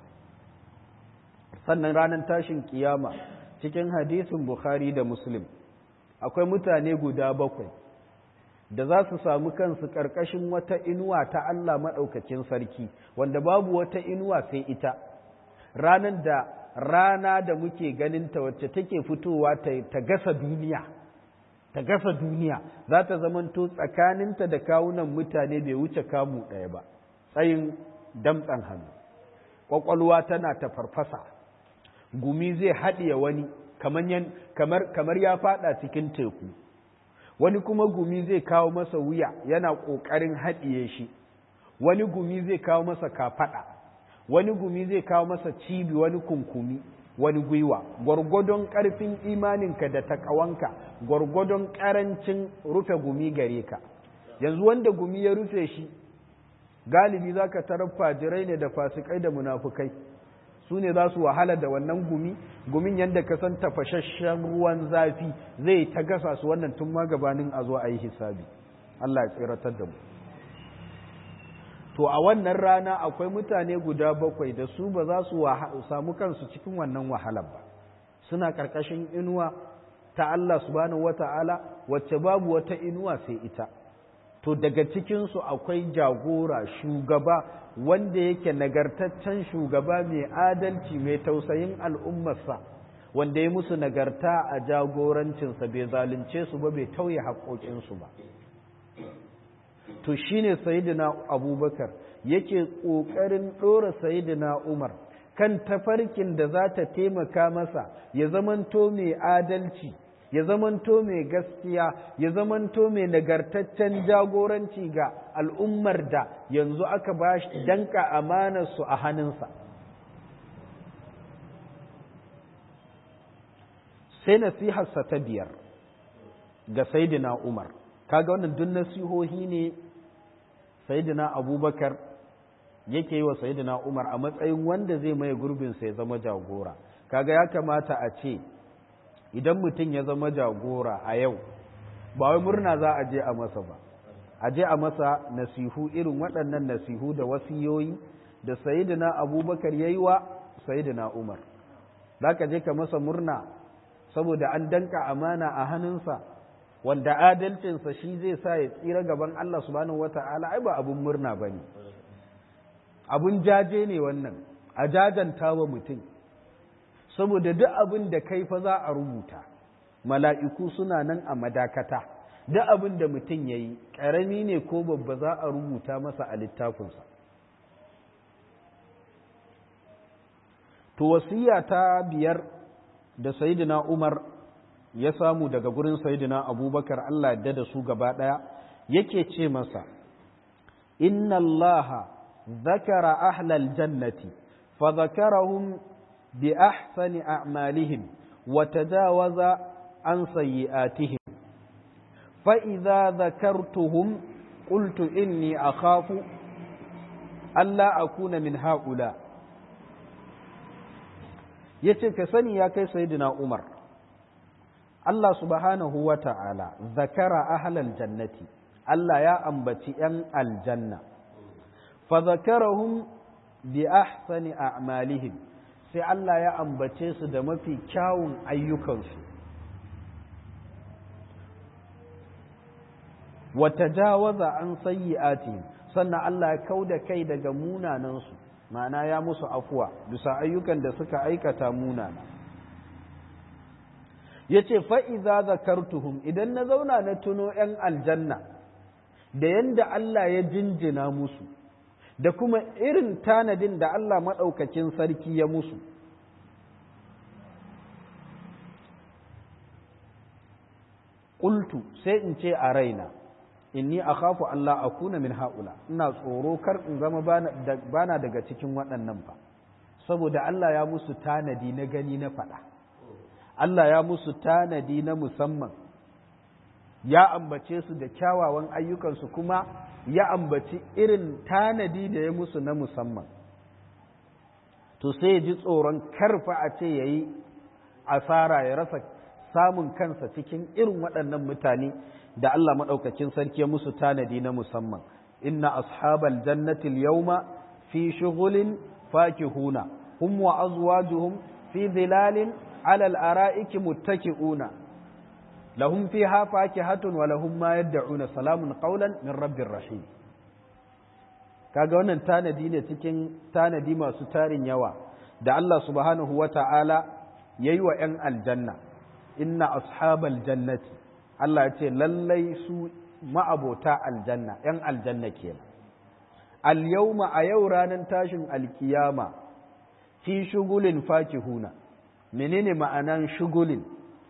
A: sannan ranar tashin kiyama cikin hadisin Bukhari da Muslim akwai mutane guda bakwai da za su samu kansu ƙarƙashin wata inuwa ta Allah maɗaukacin sarki wanda babu wata inuwa sai ita ranar da rana da muke ganinta wacce take fitowa ta gasa duniya ta gasa duniya za ta zamanto tsakaninta da kawunan mutane bai wuce kamu ɗaya ba tsayin damtsan hannu ƙwaƙwalwa tana ta farfasa gumi zai haɗiye wani kamar ya faɗa cikin teku wani kuma gumi zai kawo masa wuya yana ƙoƙarin haɗiye shi wani gumi zai kawo masa kafaɗa wani gumi zai kawo masa cibi wani kunkumi wani gwiwa gwargwadon ƙarfin imaninka da takawanka gwargwadon ƙarancin rufe gumi gare ka yanzu wanda gumi ya rufe shi galibi za ka tarar fajirai ne da fasikai da munafukai su ne za su wahala da wannan gumi gumin yadda ka san tafashashen ruwan zafi zai ta gasa su wannan tun ma gabanin a zo a yi hisabi Allah ya tsiratar da mu to a wannan rana akwai mutane guda bakwai da su ba za su samu kansu cikin wannan wahalar ba suna ƙarƙashin inuwa ta Allah subhanahu wata'ala wacce babu wata inuwa sai ita to daga cikinsu akwai jagora shugaba wanda yake nagartaccen shugaba mai adalci mai tausayin al'ummarsa wanda ya musu nagarta a jagorancinsa bai zalunce su ba bai tauye haƙoƙinsu ba to shine sayidina abubakar yake ƙoƙarin ɗora sayidina umar kan tafarkin da za ta taimaka masa ya zamanto mai adalci ya zamanto mai gaskiya ya zamanto mai nagartaccen jagoranci ga al'ummar da yanzu aka ba shi danka amanarsu a hannunsa sai nasiharsa ta biyar ga saidina umar kaga wannan duk nasihohi ne saidina abubakar yake yi wa saidina umar a matsayin wanda zai maye gurbinsa ya zama jagora kaga ya kamata a ce idan mutum ya zama jagora a yau ba wai murna za a je a masa ba a je a masa nasihu irin waɗannan nasihu da wasiyoyi da sayidina abubakar ya yi wa sayidina umar za ka je ka masa murna saboda an danka amana a hannunsa wanda adalcinsa shi zai sa ya tsira gaban Allah subhanahu wata'ala ai ba abun murna ba ne abun jaje ne wannan a jajanta wa mutum saboda duk abin da kai fa za a rubuta mala'iku suna nan a madakata duk abin da mutum ya yi ƙarami ne ko babba za a rubuta masa a littafinsa to wasiya ta biyar da sayidina umar ya samu daga gurin sayidina abubakar allah yadda da su gaba ɗaya yake ce masa inna allaha zakara ahlal jannati fa zakarahum bi ahsani a'malihim wa tajawaza an sayyi'atihim fa idza zakartuhum qultu inni akhafu alla akuna min haula yace ka sani ya kai sayyidina umar Allah subhanahu wa ta'ala zakara ahlal jannati Allah ya ambaci ‘yan aljanna, fa zakarahum bi ahsani a'malihim sai Allah ya ambace su da mafi kyawun ayyukansu. Wata jawaza an sayyi'atihim sannan Allah ya kau da kai daga munanansu, ma'ana ya musu afuwa bisa ayyukan da suka aikata munana. Ya ce, fa'iza zakartuhum idan na zauna na tuno ‘yan aljanna’. da yanda Allah ya jinjina musu da kuma irin tanadin da Allah maɗaukakin sarki ya musu ƙultu sai in ce a raina inni a kafu Allah a kuna min haƙula ina tsoro kar in zama bana daga cikin waɗannan ba saboda Allah ya musu tanadi na gani na faɗa Allah ya musu tanadi na musamman ya ambace su da kyawawan ayyukansu kuma ya ambaci irin tanadi da ya musu na musamman to sai ya ji tsoron karfa a ce ya yi asara ya rasa samun kansa cikin irin waɗannan mutane da Allah maɗaukakin sarki ya musu tanadi na musamman inna ashabal jannatil yawma fi shughulin fakihuna hum wa azwajuhum fi dhilalin ala al-ara'iki muttaki'una lahum fiha fakihatun wa lahum ma yad'una salamun qawlan min rabbir rahim kaga wannan tanadi ne cikin tanadi masu tarin yawa da Allah subhanahu wata'ala yayi wa 'yan aljanna inna ashabal jannati Allah ya ce lallai su ma'abota aljanna 'yan aljanna kenan al yawma a yau ranar tashin alkiyama fi shugulin fakihuna menene ma'anan shugulin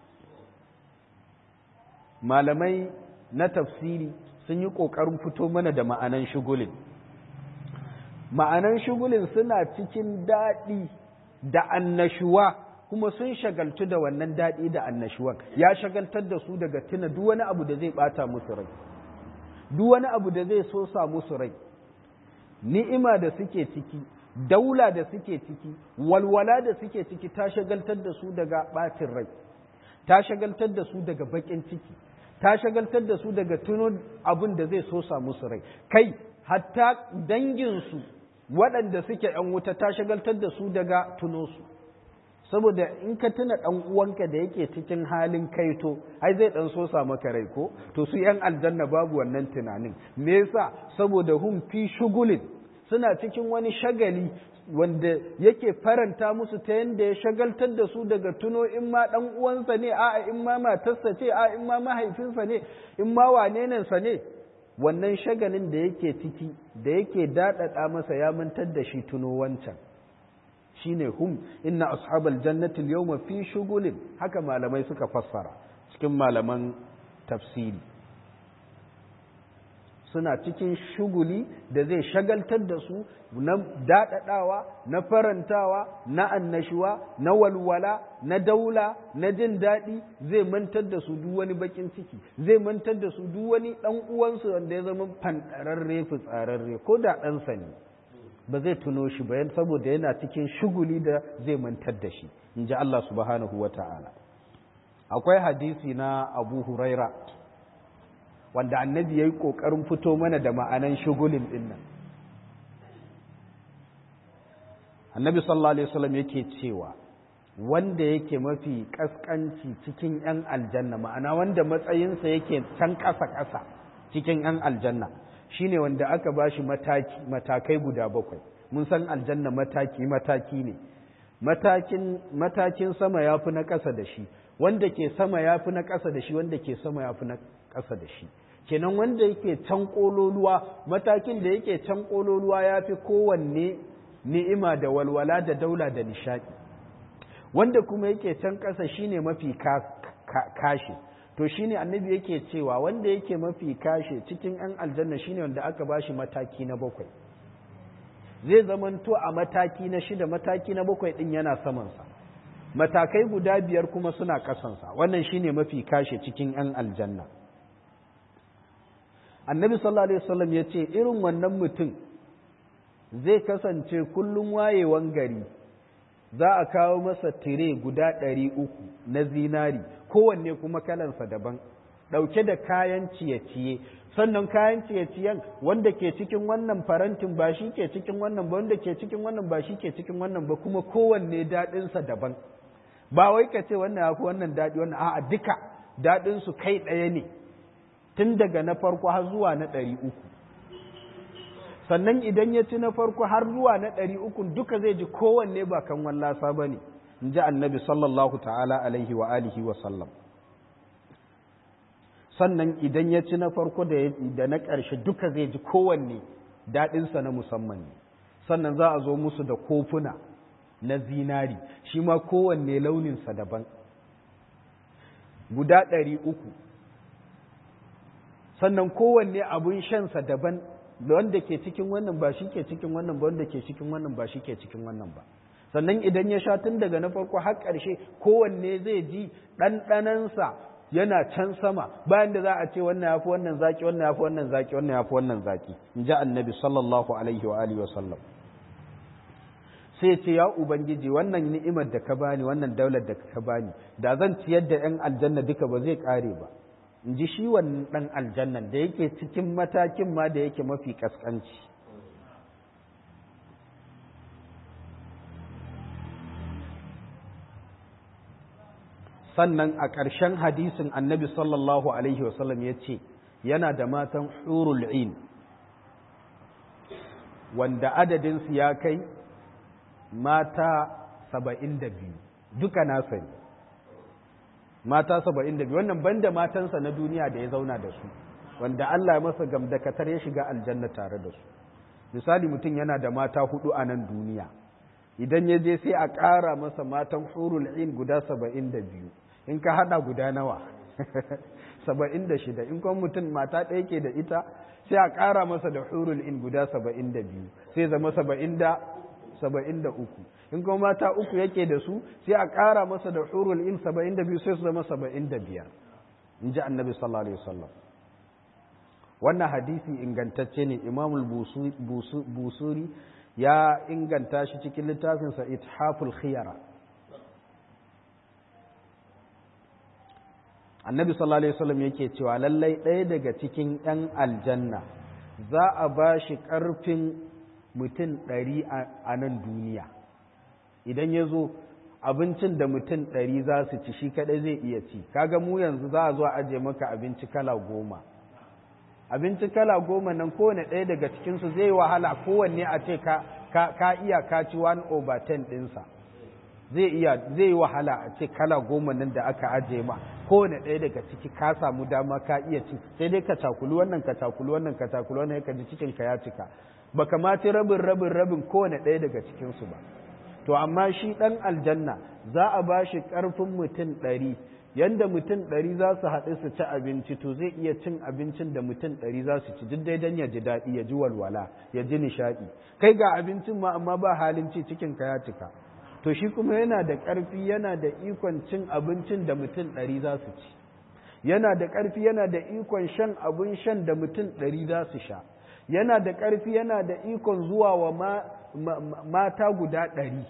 A: malamai na tafsiri sun yi ƙoƙarin fito mana da ma'anan shugulin ma'anan shugulin suna cikin daɗi da annashuwa kuma sun shagaltu da wannan daɗi da annashuwan ya shagaltar da su daga tuna duk wani abu da zai ɓata musu rai duk wani abu da zai sosa musu rai ni'ima da suke ciki daula da suke ciki walwala da suke ciki ta shagaltar da su daga ɓacin rai ta shagaltar da su daga baƙin ciki ta shagaltar da su daga tuno abin da zai sosa musu rai kai hatta danginsu waɗanda suke ‘yan wuta ta shagaltar da su daga tuno su saboda in ka tuna ɗan uwanka da yake cikin halin kaito ai zai ɗan sosa maka rai ko to su ‘yan aljanna babu wannan tunanin me yasa saboda hum fi shugulin suna cikin wani shagali wanda yake faranta musu ta yadda ya shagaltar da su daga tuno in ma ɗan uwansa ne a in ma matarsa ce a in ma mahaifinsa ne in ma wanenensa ne wannan shagalin da yake ciki da yake daɗaɗa masa ya mantar da shi tuno wancan shine hum inna ashabal jannati al-yawma fi shugulin haka malamai suka fassara cikin malaman tafsiri suna cikin shuguli da zai shagaltar da su na daɗaɗawa na farantawa na annashuwa na walwala na daula na jin daɗi zai mantar da su duk wani bakin ciki zai mantar da su duk wani ɗan uwansu wanda ya zama fanɗararre fitsararre ko da ɗansa ne ba zai tuno shi ba saboda yana cikin shuguli da zai mantar da shi in ji Allah subhanahu wa ta'ala akwai hadisi na abu huraira wanda annabi ya yi ƙoƙarin fito mana da ma'anan shugulin ɗin nan annabi sallallahu alaihi wasallam yake cewa wanda yake mafi ƙasƙanci cikin 'yan aljanna ma'ana wanda matsayinsa yake can ƙasa-ƙasa cikin 'yan aljanna shine wanda aka ba shi matakai guda bakwai mun san aljanna mataki-mataki ne matakin sama ya fi na ƙasa da shi wanda ke sama ya fi na ƙasa da shi wanda ke sama ya fi ƙasa da shi kenan wanda yake can ƙololuwa matakin da yake can ƙololuwa ya fi kowanne ni'ima da walwala da daula da nishaɗi wanda kuma yake can ƙasa shine mafi kashe to shine annabi yake cewa wanda yake mafi kashe cikin 'yan aljanna shine wanda aka bashi mataki na bakwai zai zamanto a mataki na shida mataki na bakwai ɗin yana samansa matakai guda biyar kuma suna ƙasansa wannan shine mafi kashe cikin 'yan aljanna annabi sallallahu alaihi wasallam ya ce irin wannan mutum zai kasance kullum wayewan gari za a kawo masa tire guda ɗari uku na zinari kowanne kuma kalansa daban ɗauke da kayan ciye-ciye sannan kayan ciye-ciyen wanda ke cikin wannan farantin ba shi ke cikin wannan ba wanda ke cikin wannan ba shi ke cikin wannan ba kuma kowanne daɗinsa daban ba wai ka ce wannan ya fi wannan daɗi wannan a'a duka daɗinsu kai ɗaya ne tun daga na farko har zuwa na ɗari uku sannan idan ya ci na farko har zuwa na ɗari uku duka zai ji kowanne ba kan wallasa ba ne in ji annabi sallallahu ta'ala alaihi wa alihi wa sallam sannan idan ya ci na farko da na ƙarshe duka zai ji kowanne daɗinsa na musamman ne sannan za a zo musu da kofuna na zinari shi ma kowanne launinsa daban guda ɗari uku sannan kowanne abun shansa daban da wanda ke cikin wannan ba shi ke cikin wannan ba wanda ke cikin wannan ba shi ke cikin wannan ba sannan idan ya sha tun daga na farko har ƙarshe kowanne zai ji ɗanɗanansa yana can sama bayan da za a ce wannan ya fi wannan zaki wannan ya fi wannan zaki wannan ya fi wannan zaki in ji annabi sallallahu alaihi wa alihi wa sallam sai ce ya ubangiji wannan ni'imar da ka bani wannan daular da ka bani da zan ciyar da yan aljanna duka ba zai kare ba in ji shi wannan dan aljannan da yake cikin matakin ma da yake mafi kaskanci sannan a ƙarshen hadisin annabi sallallahu alaihi wasallam ya ce yana da matan hurul in wanda adadinsu ya kai mata saba'in da biyu duka nasa ne mata saba'in da biyu wannan banda matansa na duniya da ya zauna da su wanda Allah ya masa gamdakatar ya shiga aljanna tare da su misali mutum yana da mata hudu a nan duniya idan ya je sai a ƙara masa matan hurul in guda saba'in da biyu in ka hada guda nawa saba'in da shida in kuma mutum mata ɗaya ke da ita sai a ƙara masa da hurul in guda saba'in da biyu sai zama saba'in da saba'in da uku in kuma mata uku yake da su sai a ƙara masa da hurul in saba'in da biyu sai su zama saba'in da biyar in ji annabi sallallahu alaihi wasallam wannan hadisi ingantacce ne imamul busuri ya inganta shi cikin littafinsa ithaful khiyara annabi sallallahu alaihi wasallam yake cewa lallai ɗaya daga cikin 'yan aljanna za a ba shi ƙarfin mutum ɗari a nan duniya idan ya zo abincin da mutum ɗari za su ci shi kaɗai zai iya ci kaga mu yanzu za a zo a aje maka abinci kala goma abinci kala goma nan kowane ɗaya daga cikinsu zai wahala kowanne a ce ka, ka, iya ka ci 1 over 10 ɗinsa zai iya zai wahala a ce kala goma nan da aka aje ma kowane ɗaya daga ciki ka samu dama ka iya ci sai dai ka cakuli wannan ka cakuli wannan ka cakuli wannan ka ji cikin ka ya cika baka ma ci rabin rabin rabin kowane ɗaya daga cikinsu ba to amma shi ɗan aljanna za a ba shi ƙarfin mutum ɗari yanda mutum ɗari za su haɗu su ci abinci to zai iya cin abincin da mutum ɗari za su ci duk dai don ya ji daɗi ya ji walwala ya ji nishaɗi kai ga abincin ma amma ba halin ci cikin ka ya cika to shi kuma yana da ƙarfi yana da ikon cin abincin da mutum ɗari za su ci yana da ƙarfi yana da ikon shan abin shan da mutum ɗari za su sha yana da ƙarfi yana da ikon zuwa wa mata guda ɗari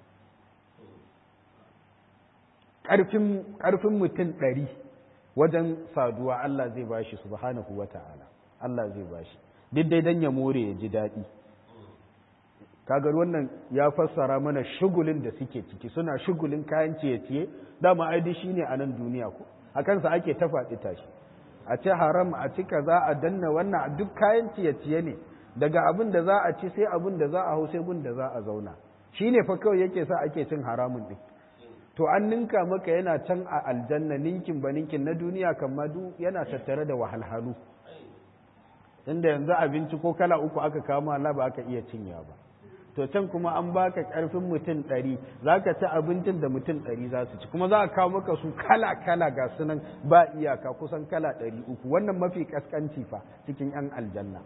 A: ƙarfin mutum ɗari wajen saduwa Allah zai ba shi subhanahu wa ta'ala Allah zai ba shi duk dai don ya more ya ji daɗi kagar wannan ya fassara mana shugulin da suke ciki suna shugulin kayan ciye-ciye dama aidi shi ne a nan duniya ko a kansa ake ta faɗi tashi a ci haram a ci kaza a danna wannan duk kayan ciye-ciye ne daga abin da za a ci sai abin da za a hau sai gun da za a zauna shi ne fa kawai yake sa ake cin haramun ɗin to an ninka maka yana can a aljanna ninkin ba ninkin na duniya kamar duk yana tattare da wahalhalu inda yanzu abinci ko kala uku aka kama Allah ba aka iya cinya ba to can kuma an baka karfin mutum ɗari za ka ci abincin da mutum ɗari za su ci kuma za a kawo maka su kala kala ga sunan ba iyaka kusan kala ɗari uku wannan mafi kaskanci fa cikin yan aljanna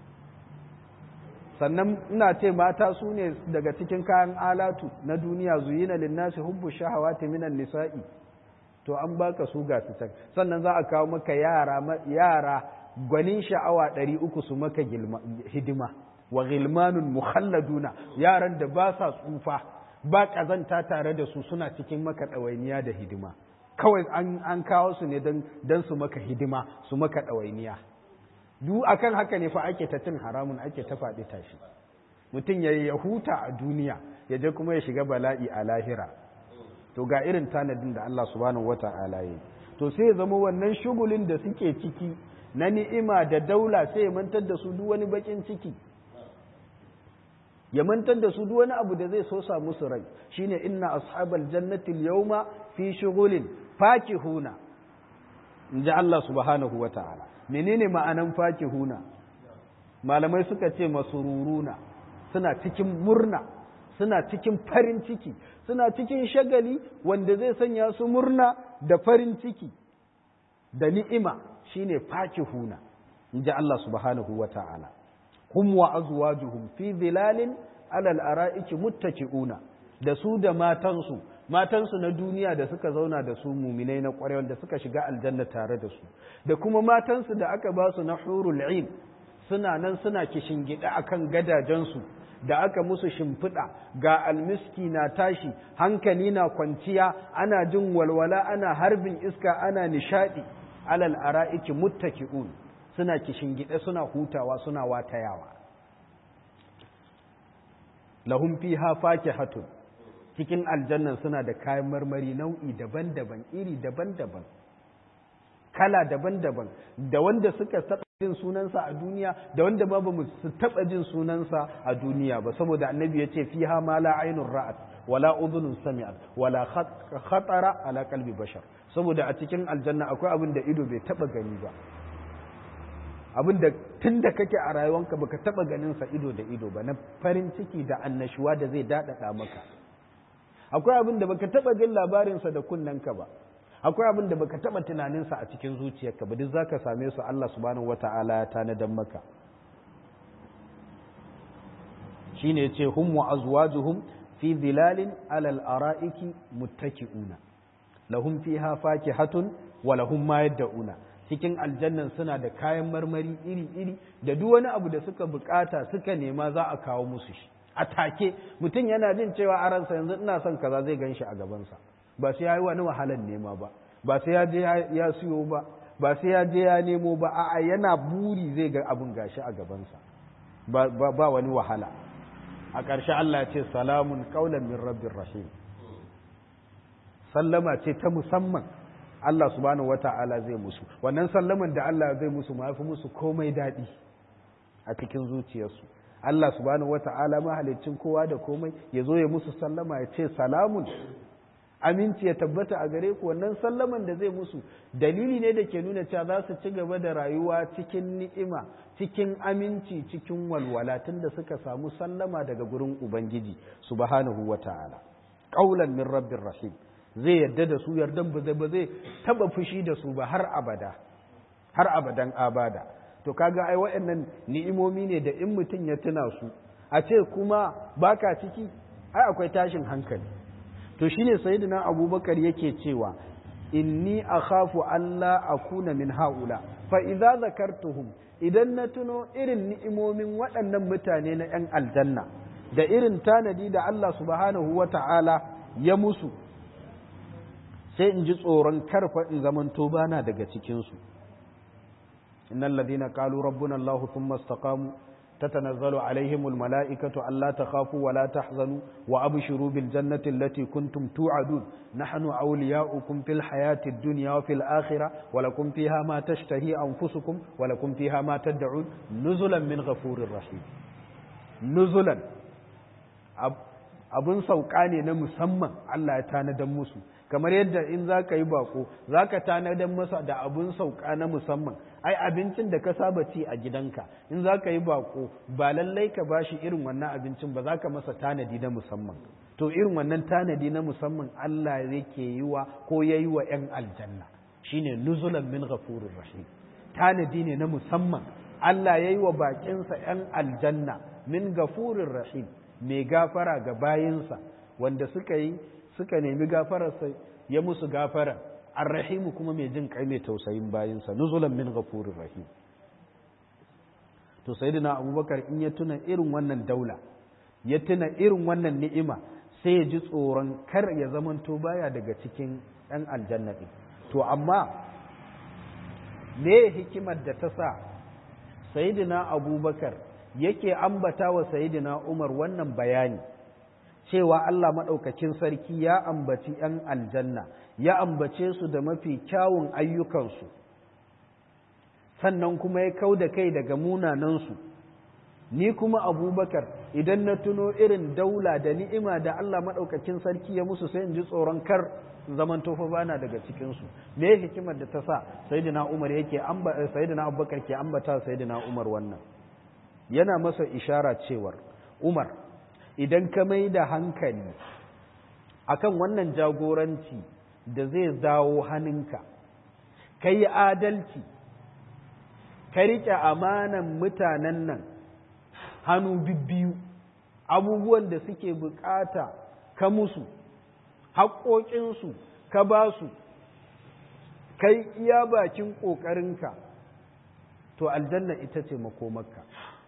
A: sannan ina ce mata su ne daga cikin kayan alatu na duniya zuyina linnasi hubbu shahawati minan nisa'i to an baka su ga su can sannan za a kawo maka yara yara gwanin sha'awa ɗari uku su maka hidima wa gilmanun mukhalladuna yaran da ba sa tsufa ba ƙazanta tare da su suna cikin maka ɗawainiya da hidima kawai an kawo su ne don su maka hidima su maka ɗawainiya duk akan haka ne fa ake ta cin haramun ake ta faɗi tashi mutum ya ya huta a duniya ya je kuma ya shiga bala'i a lahira to ga irin tanadin da Allah subhanahu wata'ala ya to sai ya zama wannan shugulin da suke ciki na ni'ima da daula sai ya mantar da su duk wani bakin ciki ya mantar da su duk wani abu da zai sosa musu rai shine inna ashabal jannati al-yawma fi shughulin fakihuna inji Allah subhanahu wata'ala menene ma'anan fakihuna malamai suka ce masururuna suna cikin murna suna cikin farin ciki suna cikin shagali wanda zai sanya su murna da farin ciki da ni'ima shine fakihuna inji Allah subhanahu wata'ala hum wa azwajuhum fi dhilalin alal ara'iki muttaki'una da su da matansu matansu na duniya da suka zauna da su muminai na kwarai wanda suka shiga aljanna tare da su da kuma matansu da aka ba su na hurul ain suna nan suna kishingida akan gadajensu da aka musu shimfiɗa ga almiski na tashi hankali na kwanciya ana jin walwala ana harbin iska ana nishadi alal ara'iki muttaki'un suna kishingide suna hutawa suna watayawa lahum fiha fakihatun cikin aljannan suna da kayan marmari nau'i daban-daban iri daban-daban kala daban-daban da wanda suka taɓa jin sunansa a duniya da wanda ma bamu su taɓa jin sunansa a duniya ba saboda annabi ya ce fiha ma la ainun ra'at wala udhunun sami'at wala khatara ala qalbi bashar saboda a cikin aljanna akwai abin da ido bai taɓa gani ba abin da tun da kake a rayuwanka baka taɓa ganin sa ido da ido ba na farin ciki da annashuwa da zai daɗaɗa maka akwai abin da baka taba jin labarinsa da kunnanka ba akwai abin da baka taba tunaninsa a cikin zuciyarka ba duk zaka same su Allah subhanahu wata'ala ya tanadan maka shine yace hum wa azwajuhum fi dhilalin alal ara'iki muttaki'una lahum fiha fakihatun wa lahum ma yad'una cikin aljannan suna da kayan marmari iri-iri da duk wani abu da suka bukata suka nema za a kawo musu shi a take mutum yana jin cewa a ransa yanzu ina son kaza zai gan shi a gabansa ba sai ya yi wani wahalar nema ba ba sai ya je ya siyo ba ba sai ya je ya nemo ba a'a yana buri zai ga abin gashi a gabansa ba, ba, wani wahala a ƙarshe Allah ya ce salamun qaulan min rabbir rahim sallama ce ta musamman Allah subhanahu wata'ala zai musu wannan sallaman da Allah zai musu ma fi musu komai daɗi a cikin zuciyarsu Allah subhanahu wata'ala mahalicin kowa da komai ya zo ya musu sallama ya ce salamun aminci ya tabbata a gare ku wannan sallaman da zai musu dalili ne da ke nuna cewa za su ci gaba da rayuwa cikin ni'ima cikin aminci cikin walwala tun da suka samu sallama daga gurin ubangiji subhanahu wata'ala qaulan min rabbir rahim zai yarda da su yardan ba zai ba zai taba fushi da su ba har abada har abadan abada to kaga ai waɗannan ni'imomi ne da in mutum ya tuna su a ce kuma baka ciki ai akwai tashin hankali to shine sayyidina abubakar yake cewa inni akhafu alla akuna min haula fa idza zakartuhum idan na tuno irin ni'imomin waɗannan mutane na 'yan aljanna da irin tanadi da Allah subhanahu wata'ala ya musu sai in ji tsoron karfa in zamanto bana daga cikinsu innal ladina qalu rabbuna allah thumma istaqamu tatanazzalu alaihim almalaikatu alla takhafu wa la tahzanu wa abshiru bil jannati allati kuntum tu'adun nahnu awliya'ukum fil hayati ad-dunya wa fil akhirah wa lakum fiha ma tashtahi anfusukum wa lakum fiha ma tad'un nuzulan min ghafurir rahim nuzulan abun sauka ne na musamman Allah ya tanadan musu kamar yadda in za ka yi bako za ka tanadan masa da abun sauka na musamman ai abincin da ka saba ci a gidanka in za ka yi bako ba lallai ka bashi irin wannan abincin ba za ka masa tanadi na musamman to irin wannan tanadi na musamman Allah yake yi wa ko ya yi wa 'yan aljanna shine nuzulan min ghafurir rahim tanadi ne na musamman Allah ya yi wa bakinsa 'yan aljanna min gafurin rahim mai gafara ga bayinsa wanda suka yi suka nemi gafararsa ya musu gafara arrahimu kuma mai jin kai mai tausayin bayinsa nuzulan min gafurin rahim to sayyidina abubakar in ya tuna irin wannan daula ya tuna irin wannan ni'ima sai ya ji tsoron kar ya zamanto baya daga cikin 'yan aljanna ɗin to amma me hikimar da ta sa sayidina abubakar yake ambata wa sayidina umar wannan bayani cewa Allah maɗaukakin sarki ya ambaci ‘yan aljanna ya ambace su da mafi kyawun ayyukansu sannan kuma ya kau da kai daga munanansu ni kuma abubakar idan na tuno irin daula da ni'ima da Allah maɗaukakin sarki ya musu sai in ji tsoron kar zaman tofa bana daga cikinsu me hikimar da ta sa sayyidina umar yake sayyidina abubakar ke ambata sayyidina umar wannan yana masa ishara cewar umar idan ka mai da hankali akan wannan jagoranci da zai dawo hannunka ka yi adalci ka riƙe amanan mutanen nan hannu bibbiyu abubuwan da suke bukata ka musu haƙoƙinsu ka ba su kai iya bakin ƙoƙarinka to aljanna ita ce makomarka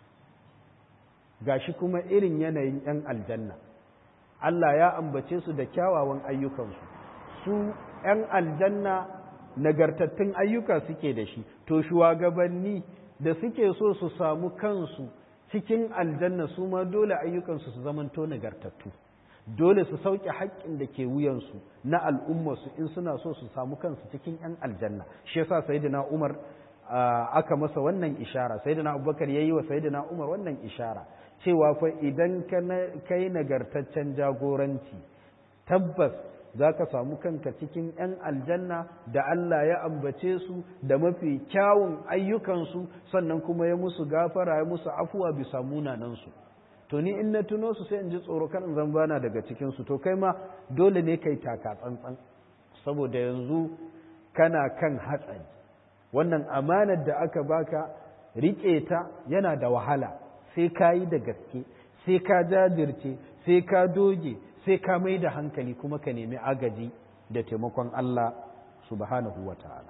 A: gashi kuma irin yanayin 'yan aljanna Allah ya ambace su da kyawawan ayyukansu su 'yan aljanna nagartattun ayyuka suke da shi to shugabanni da suke so su samu kansu cikin aljanna su ma dole ayyukansu su zamanto nagartattu dole su sauke haƙƙin da ke wuyansu na al'ummarsu in suna so su samu kansu cikin 'yan aljanna shi yasa sayyidina umar aka masa wannan ishara sayyidina abubakar yayi wa sayyidina umar wannan ishara cewa fa idan ka yi nagartaccen jagoranci tabbas za ka samu kanka cikin 'yan aljanna da Allah ya ambace su da mafi kyawun ayyukansu sannan kuma ya musu gafara ya musu afuwa bisa munanansu to ni in na tuno su sai in ji tsoro kan zan bana daga cikinsu to kai ma dole ne kai taka tsantsan saboda yanzu kana kan hatsari wannan amanar da aka baka riƙe ta yana da wahala sai ka yi da gaske sai ka jajirce sai ka doge sai ka mai da hankali kuma ka nemi agaji da taimakon Allah subhanahu wa ta'ala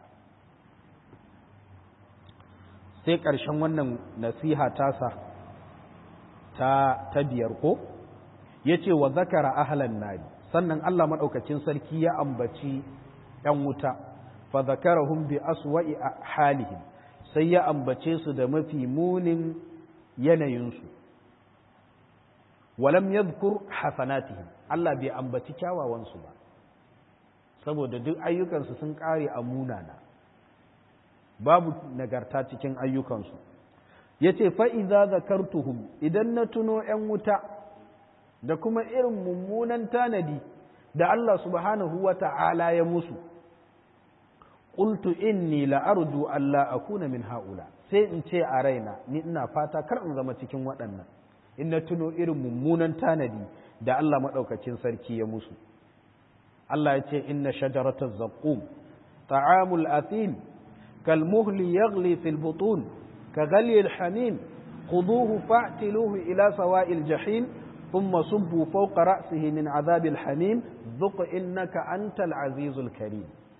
A: sai ƙarshen wannan nasiha tasa ta ta biyar ko ya ce wa zakara ahalan nari sannan Allah maɗaukacin sarki ya ambaci ‘yan wuta fa zakarahum bi aswa'i halihim sai ya ambace su da mafi munin yanayinsu walam yadhkur hasanatihim Allah bai ambaci kyawawansu ba saboda duk ayyukansu sun kare a munana babu nagarta cikin ayyukansu yace fa idza zakartuhum idan na tuno ‘yan wuta da kuma irin mummunan tanadi da Allah subhanahu wa ta'ala ya musu qultu inni la arju alla akuna min haula sai in ce a raina ni ina fata kar in zama cikin waɗannan in na tuno irin mummunan tanadi da Allah maɗaukacin sarki ya musu Allah ya ce inna shajarataz zaqqum ta'amul athim kal muhli yaghli fil butun ka ghali al hamim khuduhu fa'tiluhu ila sawa'il jahim thumma subbu fawqa ra'sihi min 'adhabil hamim dhuq innaka antal azizul karim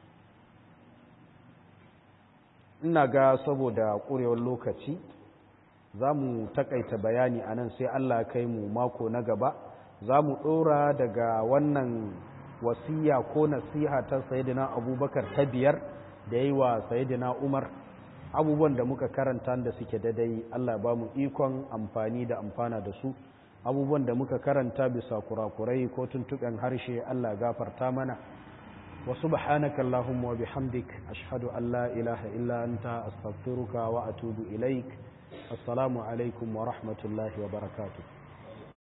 A: ina ga saboda ƙurewar lokaci za mu takaita bayani a nan sai Allah kai mu mako na gaba za mu ɗora daga wannan wasiya ko nasiha ta sayidina abubakar ta biyar da yi wa sayidina umar abubuwan da muka karanta da suke dadai Allah ba mu ikon amfani da amfana da su abubuwan da muka karanta bisa kurakurai ko tuntuɓen harshe Allah gafarta mana وسبحانك اللهم وبحمدك أشهد أن لا إله إلا أنت أستغفرك وأتوب إليك السلام عليكم ورحمة الله وبركاته